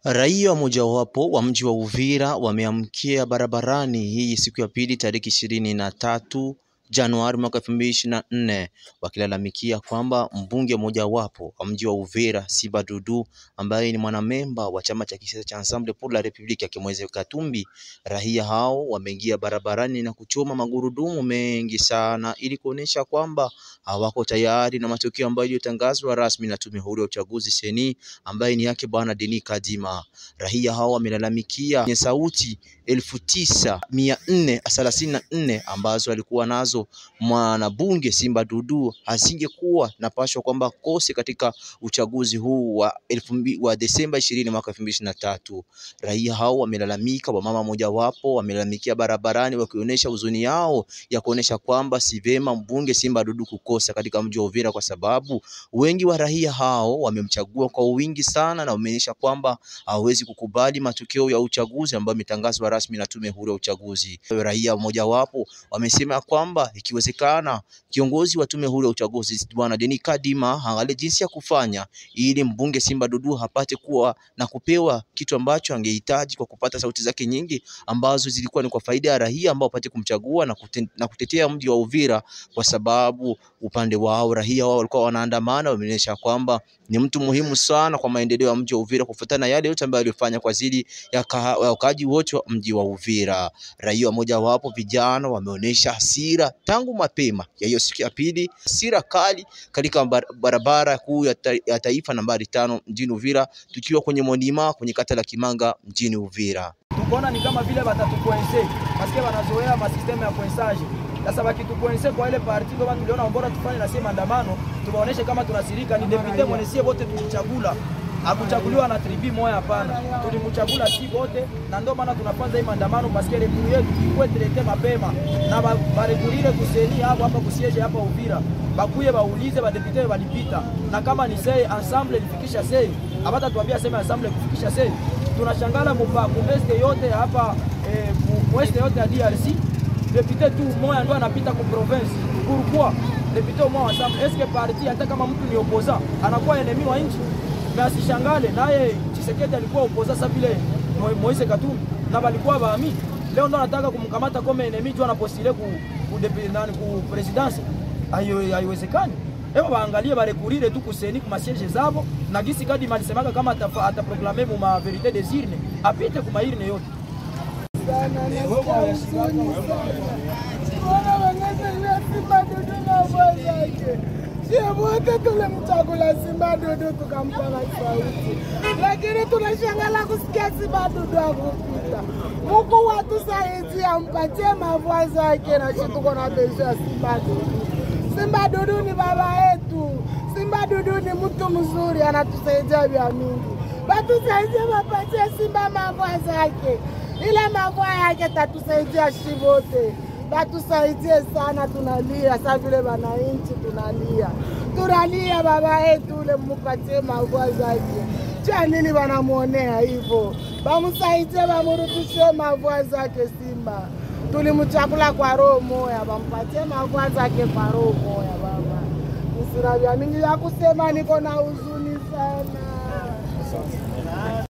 Raia mojawapo wa mji wa Uvira wameamkia barabarani hii siku ya pili tariki ishirini na tatu Januari mwaka elfu mbili ishirini na nne wakilalamikia kwamba mbunge mojawapo wa mji wa Uvira Siba Dudu ambaye ni mwanamemba wa chama cha kisiasa cha Ensemble pour la Republique akimweze Katumbi. Raia hao wameingia barabarani na kuchoma magurudumu mengi sana ili kuonesha kwamba hawako tayari na matokeo ambayo iliyotangazwa rasmi na tume huru ya uchaguzi seni ambaye ni yake bwana Denis Kadima. Raia hao wamelalamikia kwenye sauti elfu tisa mia nne thelathini na nne ambazo alikuwa nazo mwanabunge Simba Dudu asingekuwa napashwa kwamba kose katika uchaguzi huu wa elfu mbili wa Desemba ishirini mwaka elfu mbili ishirini na tatu. Raia hao wamelalamika, wamama mojawapo wamelalamikia barabarani wakionyesha huzuni yao ya kuonesha kwamba si vema mbunge Simba Dudu kukosa katika mji wa Uvira kwa sababu wengi wa raia hao wamemchagua kwa wingi sana na wameonyesha kwamba hawezi kukubali matokeo ya uchaguzi ambayo imetangazwa rasmi na tume huru ya uchaguzi. Raia mojawapo wamesema kwamba ikiwezekana kiongozi wa tume huru ya uchaguzi bwana Denis Kadima angalie jinsi ya kufanya ili mbunge Simba Dudu apate kuwa na kupewa kitu ambacho angehitaji kwa kupata sauti zake nyingi ambazo zilikuwa ni kwa faida ya raia ambao wapate kumchagua na, kute, na kutetea mji wa Uvira, kwa sababu upande wao raia wao walikuwa wanaandamana, wameonyesha kwamba ni mtu muhimu sana kwa maendeleo ya mji wa Uvira kufuatana na yale yote ambayo alifanya kwa ajili ya wakaaji wote wa mji wa Uvira. Raia moja wapo vijana wameonyesha hasira tangu mapema ya hiyo siku ya pili, hasira kali katika barabara kuu ya, ta, ya taifa nambari tano mjini Uvira, tukiwa kwenye monima kwenye kata la Kimanga mjini Uvira. Tukaona ni kama vile batatukuense paske wanazoea masistemu ya kuensaje sasa wakitukuense kwa ile parti kama tuliona bora tufanye na sisi maandamano, tuwaoneshe kama tunasirika. Ni depute mwenesie wote tulichagula, hakuchaguliwa na tribi moja, hapana, tulimchagula si wote, na ndio maana tunafanya hii maandamano paske rekuru yetu ikuwe tulete mapema na barekurire kuseni hapo hapa kusieje hapa Uvira, bakuye baulize badepute walipita, na kama ni sei ensemble lifikisha sei, hapata tuambia sema ensemble kufikisha sei. Tunashangala mupa mueste yote hapa eh, mueste yote ya DRC depute tu moya ndo anapita ku province. Pourquoi depute moya ensemble? Eske parti hata kama mtu ni opoza anakuwa enemi wa nchi? Na asishangale naye Tshisekedi alikuwa opoza sasa vile Moise Katumbi na walikuwa baami. Leo ndo anataka kumkamata kama enemi juu anapostile ku ku, nani, ku presidence. Ayo haiwezekani. Hebu waangalie barekurire tu kuseni ku masiege zabo na gisi kadi malisemaka kama ataproklame mu ma verite des urnes apite ku mairne yote wote tulimchagula Simba Dudu tukampa sauti, lakini tunashangala kusikia Simba Dudu akupita. Mungu watusaidie, ampatie mavua zake, na sisi tuko na besho ya Simba Dudu. Simba Dudu ni baba yetu. Simba Dudu ni mtu mzuri, anatusaidia vya mingi. Batusaidie, wapatie Simba mavua zake ile mavua yake tatusaidia shi wote, batusaidie sana, tunalia sa vile wananchi tunalia, tunalia baba yetu ule, mupatie mavua zake. Cha nini wanamwonea hivyo? Bamsaidie, bamurudishie mavua zake. Simba tulimchakula kwa roho moya, bampatie mavua zake kwa roho moya. Baba, nisina vya mingi ya kusema, niko na huzuni sana.